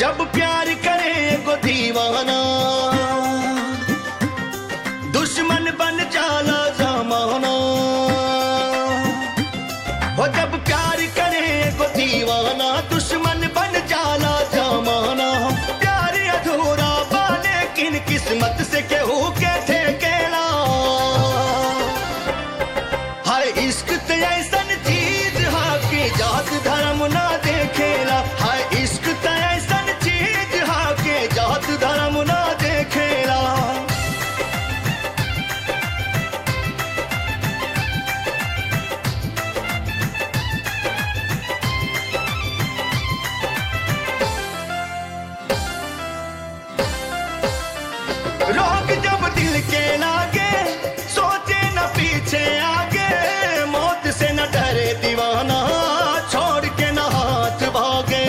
जब प्यार करे एगो दीवाना दुश्मन बन जाला जमाना हो जब प्यार करे एगो दीवाना दुश्मन बन जाला जमाना प्यार अधूरा बा लेकिन किस्मत से केहू के ठेकेला हाय इश्क ते ऐसन चीज हा कि जात धर्म ना देखेला हाय इश्क ते ऐसन चीज हा कि जात धर्म ना देखेला रोग जब दिल के लागे सोचे न पीछे आगे मौत से न डरे दीवाना छोड़ के न हाथ भागे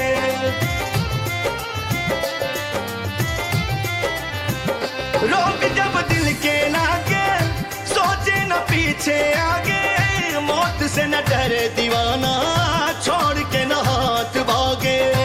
रोग जब दिल के लागे सोचे न पीछे आगे मौत से न डरे दीवाना छोड़ के न हाथ भागे